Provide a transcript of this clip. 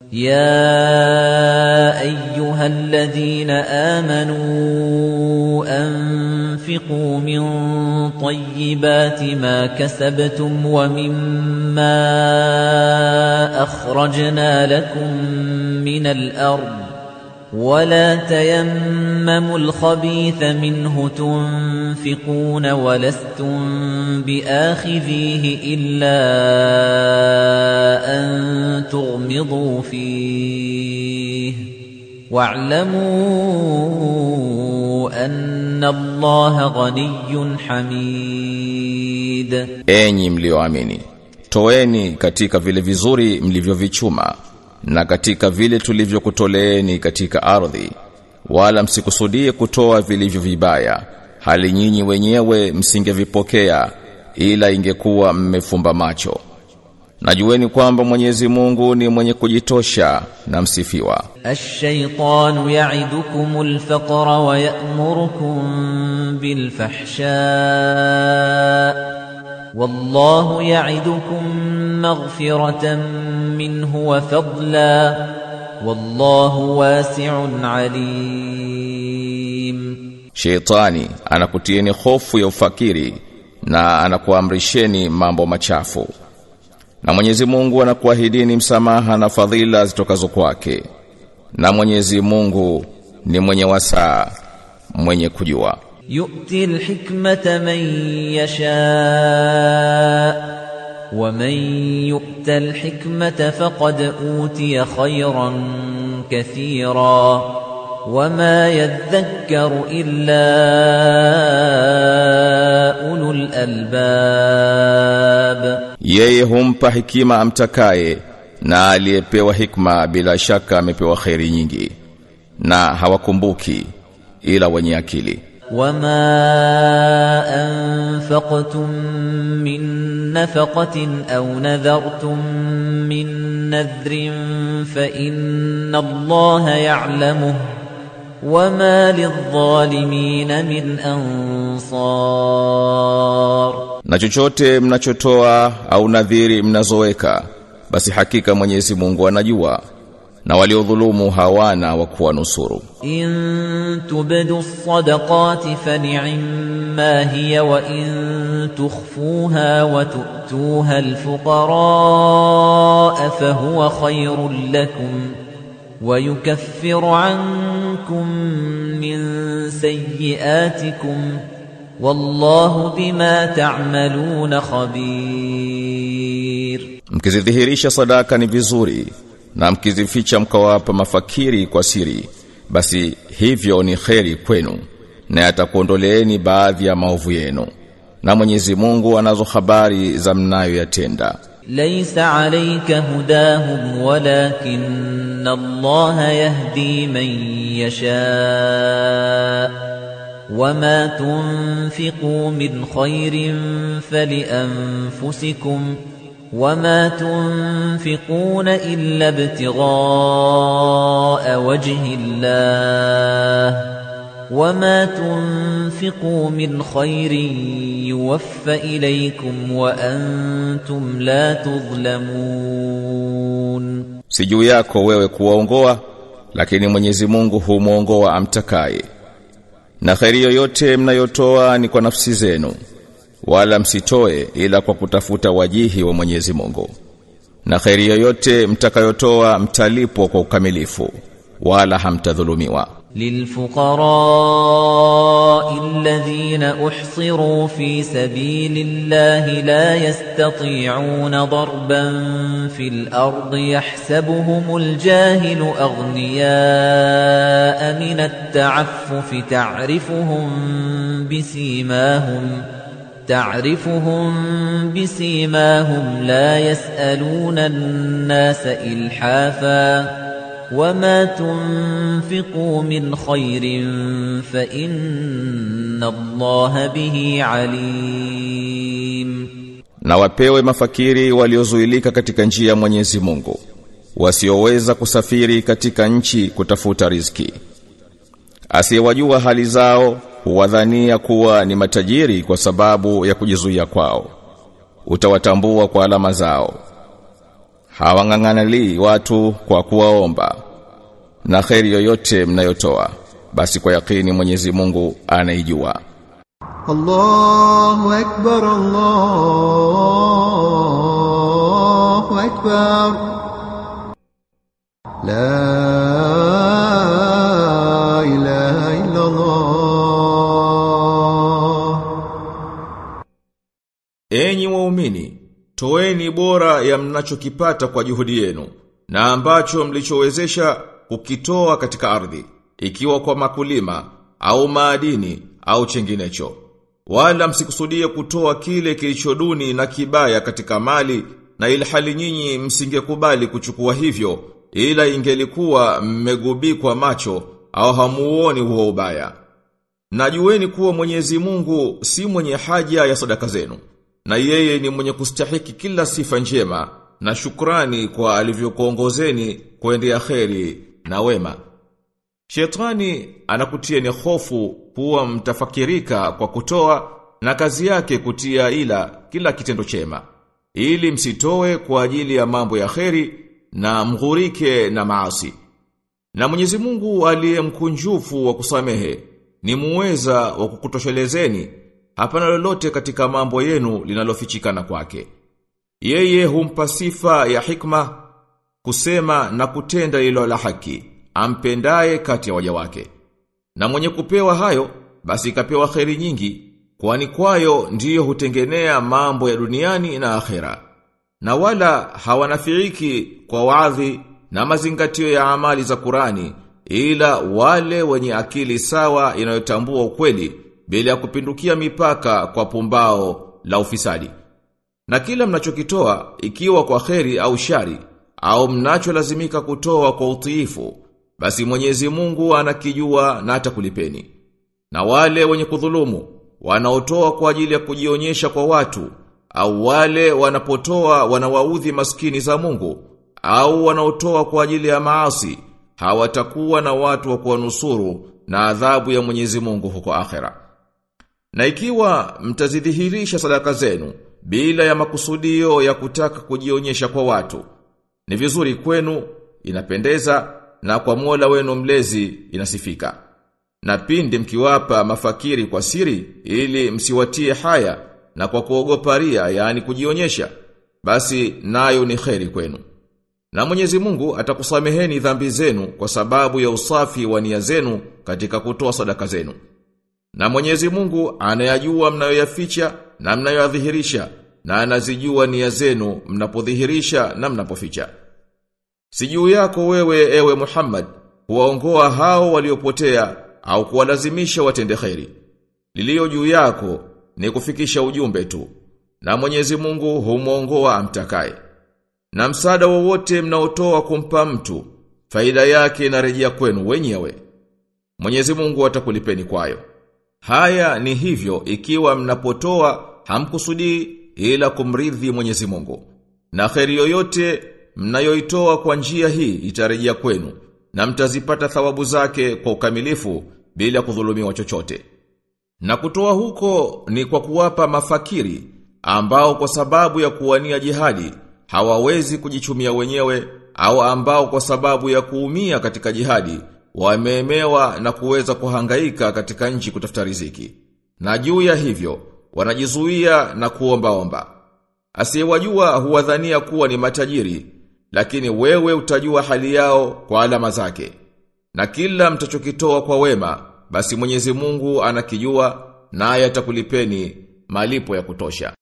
يا ايها الذين امنوا انفقوا من طيبات ما كسبتم ومما اخرجنا لكم من الارض ولا تيمموا الخبيث منه تنفقون ولستم باخذيه الا ان تغمضوا فيه واعلموا ان الله غني حميد Enyi mlioamini, toeni katika vile vizuri mlivyovichuma na katika vile tulivyokutoleeni katika ardhi, wala msikusudie kutoa vilivyo vibaya, hali nyinyi wenyewe msingevipokea ila ingekuwa mmefumba macho. Najueni kwamba Mwenyezi Mungu ni mwenye kujitosha na msifiwa. الشيطان يعدكم الفقر ويأمركم بالفحشاء والله يعدكم مغفرة منه وفضلا والله واسع عليم Sheitani anakutieni hofu ya ufakiri na anakuamrisheni mambo machafu. Na Mwenyezi Mungu anakuahidini msamaha na fadhila zitokazo kwake. Na Mwenyezi Mungu ni mwenye wasaa, mwenye kujua. يؤتي الحكمة من يشاء ومن يؤت الحكمة فقد أوتي خيرا كثيرا وما يذكر إلا أولو الألباب Yeye humpa hikima amtakaye na aliyepewa hikma bila shaka amepewa kheri nyingi na hawakumbuki ila wenye akili. وما أنفقتم من نفقة أو نذرتم من نذر فإن الله يعلمه وما للظالمين من أنصار Na chochote mnachotoa au nadhiri mnazoweka basi hakika Mwenyezi Mungu anajua na waliodhulumu hawana wa kuwanusuru. إن تبدوا الصدقات فنعما هي وإن تخفوها وتؤتوها الفقراء فهو خير لكم ويكفر عنكم من سيئاتكم والله بما تعملون خبير Mkizidhihirisha sadaka ni vizuri na mkizificha mkawapa mafakiri kwa siri basi hivyo ni kheri kwenu na atakuondoleeni baadhi ya maovu yenu na Mwenyezi Mungu anazo habari za mnayoyatenda ليس عليك هداهم ولكن الله يهدي من يشاء وما تنفقوا من خير فلأنفسكم وما تنفقون إلا ابتغاء وجه الله وما تنفقوا من خير يوفى إليكم وأنتم لا تظلمون si juu yako wewe kuwaongoa lakini Mwenyezi Mungu humwongoa amtakaye na kheri yoyote mnayotoa ni kwa nafsi zenu wala msitoe ila kwa kutafuta wajihi wa Mwenyezi Mungu na kheri yoyote mtakayotoa mtalipwa kwa ukamilifu wala hamtadhulumiwa للفقراء الذين أحصروا في سبيل الله لا يستطيعون ضربا في الأرض يحسبهم الجاهل أغنياء من التعفف تعرفهم بسيماهم تعرفهم بسيماهم لا يسألون الناس إلحافا وما تنفقوا من خير فإن الله به عليم na wapewe mafakiri waliozuilika katika njia ya Mwenyezi Mungu wasioweza kusafiri katika nchi kutafuta riziki asiyewajua hali zao huwadhania kuwa ni matajiri kwa sababu ya kujizuia kwao utawatambua kwa alama zao hawang'ang'anali watu kwa kuwaomba na kheri yoyote mnayotoa basi kwa yakini Mwenyezi Mungu anaijua الله أكبر الله أكبر لا إله إلا الله Enyi waumini, toeni bora ya mnachokipata kwa juhudi yenu, na ambacho mlichowezesha kukitoa katika ardhi, ikiwa kwa makulima, au maadini, au chenginecho. Wala msikusudie kutoa kile kilichoduni na kibaya katika mali, na ilhali nyinyi msingekubali kuchukua hivyo, ila ingelikuwa mmegubikwa macho, au hamuoni huo ubaya. Najueni kuwa Mwenyezi Mungu si mwenye haja ya sadaka zenu na yeye ni mwenye kustahiki kila sifa njema na shukrani kwa alivyokuongozeni kuendea kheri na wema. Shetani anakutieni hofu kuwa mtafakirika kwa kutoa na kazi yake kutia ila kila kitendo chema ili msitoe kwa ajili ya mambo ya kheri na mghurike na maasi. Na Mwenyezi Mungu aliye mkunjufu wa kusamehe ni muweza wa kukutoshelezeni hapana lolote katika mambo yenu linalofichikana kwake. Yeye humpa sifa ya hikma kusema na kutenda ilo la haki, ampendaye kati ya waja wake. Na mwenye kupewa hayo, basi kapewa kheri nyingi, kwani kwayo ndiyo hutengenea mambo ya duniani na akhera. Na wala hawanafiiki kwa waadhi na mazingatio ya amali za Kurani, ila wale wenye akili sawa inayotambua ukweli, bila ya kupindukia mipaka kwa pumbao la ufisadi. Na kila mnachokitoa ikiwa kwa kheri au shari au mnacholazimika kutoa kwa utiifu basi Mwenyezi Mungu anakijua na atakulipeni. Na wale wenye kudhulumu wanaotoa kwa ajili ya kujionyesha kwa watu au wale wanapotoa wanawaudhi maskini za Mungu au wanaotoa kwa ajili ya maasi hawatakuwa na watu wa kuwanusuru na adhabu ya Mwenyezi Mungu huko akhera. Na ikiwa mtazidhihirisha sadaka zenu bila ya makusudio ya kutaka kujionyesha kwa watu, ni vizuri kwenu, inapendeza na kwa Mola wenu mlezi inasifika. Na pindi mkiwapa mafakiri kwa siri ili msiwatie haya na kwa kuogopa ria yani kujionyesha, basi nayo ni kheri kwenu. Na Mwenyezi Mungu atakusameheni dhambi zenu kwa sababu ya usafi wa nia zenu katika kutoa sadaka zenu. Na Mwenyezi Mungu anayajua mnayoyaficha na mnayoyadhihirisha na anazijua nia zenu mnapodhihirisha na mnapoficha. Si juu yako wewe ewe Muhammad kuwaongoa hao waliopotea au kuwalazimisha watende kheri. Lilio juu yako ni kufikisha ujumbe tu. Na Mwenyezi Mungu humuongoa amtakaye. Na msaada wowote mnaotoa kumpa mtu, faida yake inarejea kwenu wenyewe. Mwenyezi Mungu atakulipeni kwayo. Haya ni hivyo ikiwa mnapotoa hamkusudii ila kumridhi Mwenyezi Mungu. Na kheri yoyote mnayoitoa kwa njia hii itarejea kwenu na mtazipata thawabu zake kwa ukamilifu bila kudhulumiwa chochote. Na kutoa huko ni kwa kuwapa mafakiri ambao kwa sababu ya kuwania jihadi hawawezi kujichumia wenyewe au ambao kwa sababu ya kuumia katika jihadi wameemewa na kuweza kuhangaika katika nchi kutafuta riziki. Na juu ya hivyo wanajizuia na kuomba omba. Asiyewajua huwadhania kuwa ni matajiri, lakini wewe utajua hali yao kwa alama zake. Na kila mtachokitoa kwa wema, basi Mwenyezi Mungu anakijua naye atakulipeni malipo ya kutosha.